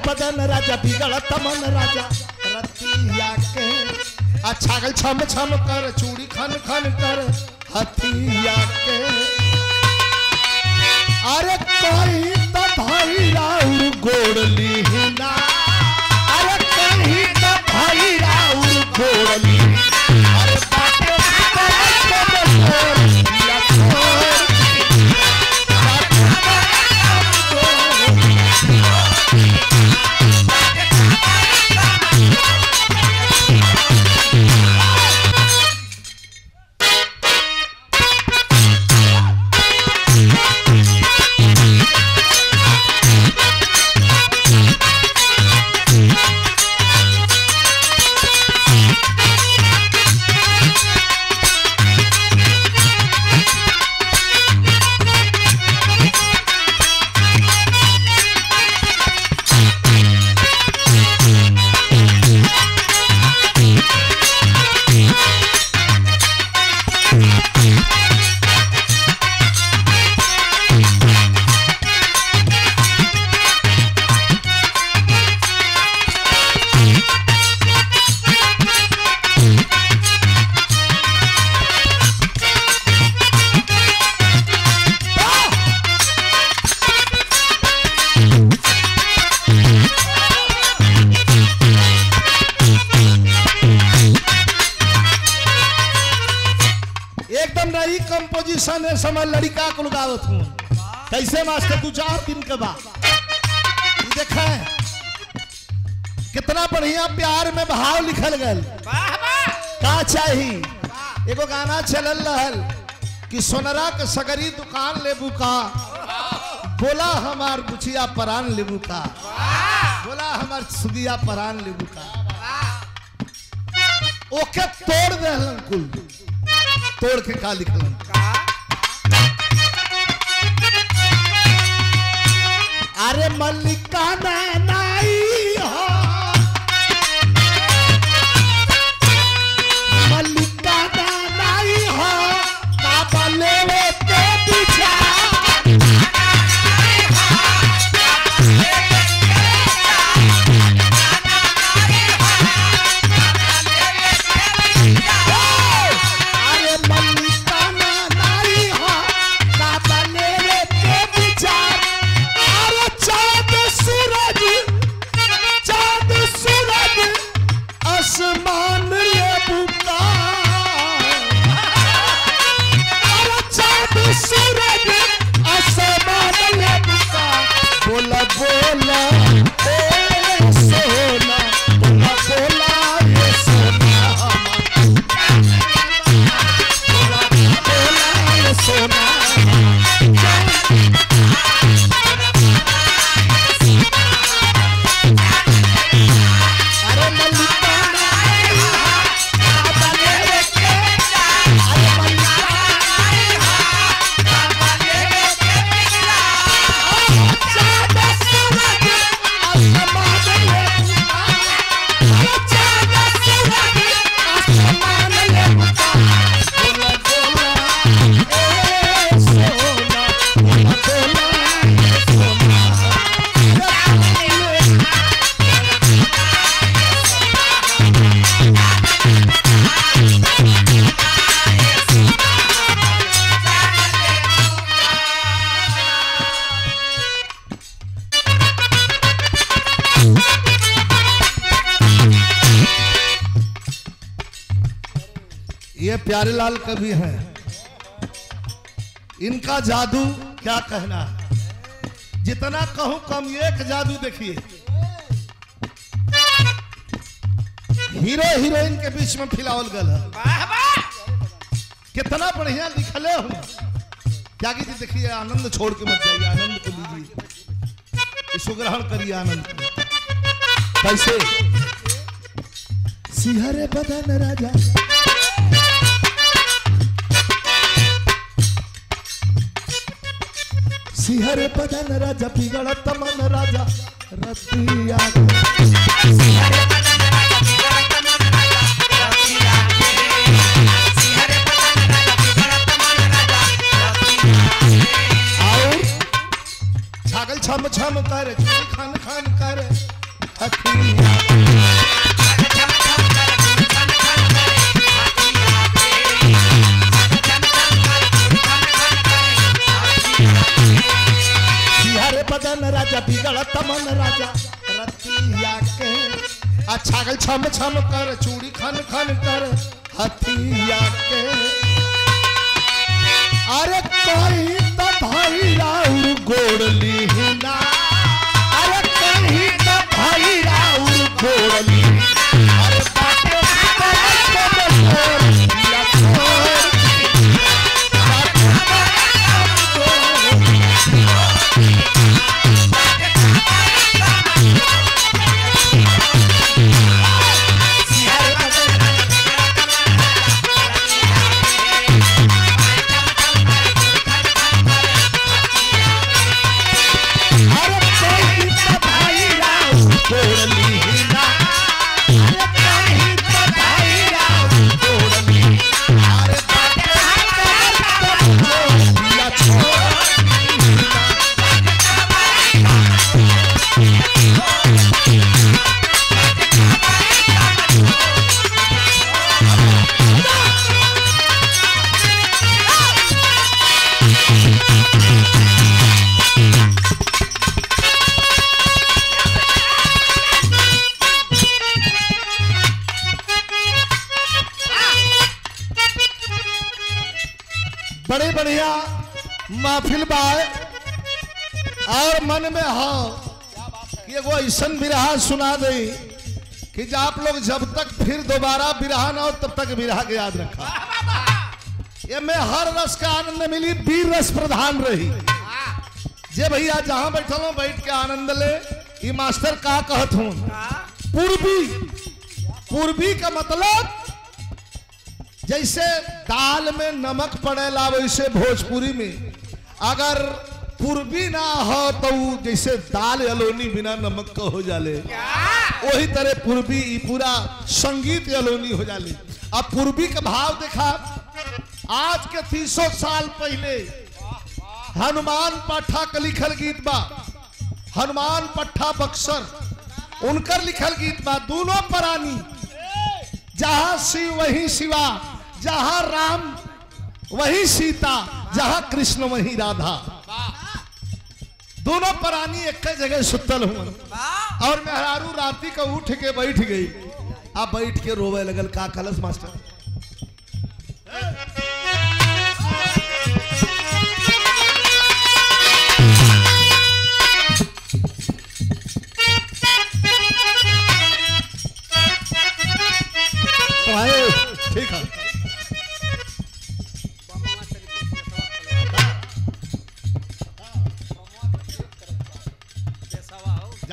बदन राजा बिगड़त मन राजा रतिया के आ छागल छम छम कर चूड़ी खन खन कर हथिया के अरे कहीं तो भाई राउर गोड़ लीना अरे कहीं तो भाई राउर गोड़ ली अरे बाटे बाटे बसोर या छोड़ एकदम नई कंपोजिशन है समय लड़का को लगावत हूँ कैसे मास्टर दू चार दिन के बाद ये देखे कितना बढ़िया प्यार में भाव लिखल गल का चाही एगो गाना चलल रहल कि सोनरा के सगरी दुकान लेबू का बोला हमार बुचिया परान लेबू का बोला हमार सुदिया परान लेबू का ओके तोड़ देहलन कुल तोड़ के का लिखलन अरे मल्लिका नाई हो मल्लिका नाई हो बाबा लेवे के पीछा अरे मल्लिका नाई हो बाबा लेवे के पीछा अरे चांद सूरज चांद सूरज आसमान ये बुका अरे चांद सूरज आसमान ये बुका बोला बोला ए सोना बोला बोला ये सोना बोला बोला ये सोना अरे मल्लिका नाई हो, बाबा लेवे के अरे मल्लिका नाई हो, बाबा लेवे के चाँद सूरज आसमान ले बुका। अरे चाँद सूरज आसमान ले बुका। बोला बोला ए सोना बोला बोला ए सोना ये प्यारे लाल कवि हैं इनका जादू क्या कहना है जितना कहूं कम एक जादू देखिए हीरो हीरोइन के बीच में फिलावल गल है कितना बढ़िया लिखले हूं क्या जी देखिए आनंद छोड़ के मत जाइए आनंद को लीजिए इसको ग्रहण करिए आनंद को कैसे सिहरे बदन राजा सिहरे बदन राजा बिगड़त मन राजा रतिया और छागल छम छम करे चूड़ी खान खान करे हथिया सिहर बदन राजा बिगड़त मन राजा रतिया के आ छागल छम छम कर चूड़ी खन खन कर हथिया के अरे कहीं तो भाई राउर गोड़ लीना अरे कहीं तो भाई राउर गोड़ ली अरे बाटे बाटे बसोर या छोड़ बाटे बाटे अरे कहीं तो भाई राउर गोड़ लीना अरे कहीं तो भाई राउर गोड़ ली अरे बाटे बाटे बसोर या छोड़ बड़े बढ़िया महफिल बाय और मन में हो कि एगो ऐसन बिरहा सुना दे कि जो आप लोग जब तक फिर दोबारा बिरहा ना हो तब तक बिरहा के याद रखा ये में हर रस का आनंद मिली वीर रस प्रधान रही जे भैया जहां बैठल हो बैठ के आनंद ले ये मास्टर का कहत हूं पूर्वी पूर्वी का मतलब जैसे दाल में नमक पड़ेला वैसे भोजपुरी में अगर पूर्वी ना हो तो उ जैसे दाल अलोनी बिना नमक का हो जाले वही तरह पूर्वी ई पूरा संगीत अलोनी हो जाले अब पूर्वी का भाव देखा आज के तीसों साल पहले हनुमान पाठा का लिखल गीत बा हनुमान पट्टा बक्सर उनकर लिखल गीत बा दोनों प्राणी जहां शिव वही शिवा जहां राम वही सीता जहां कृष्ण वही राधा दोनों प्राणी एक जगह सुतल हुआ और मेहरारू राती का उठ के बैठ गई अब बैठ के रोवे लगल का कलश मास्टर आए, ठीक है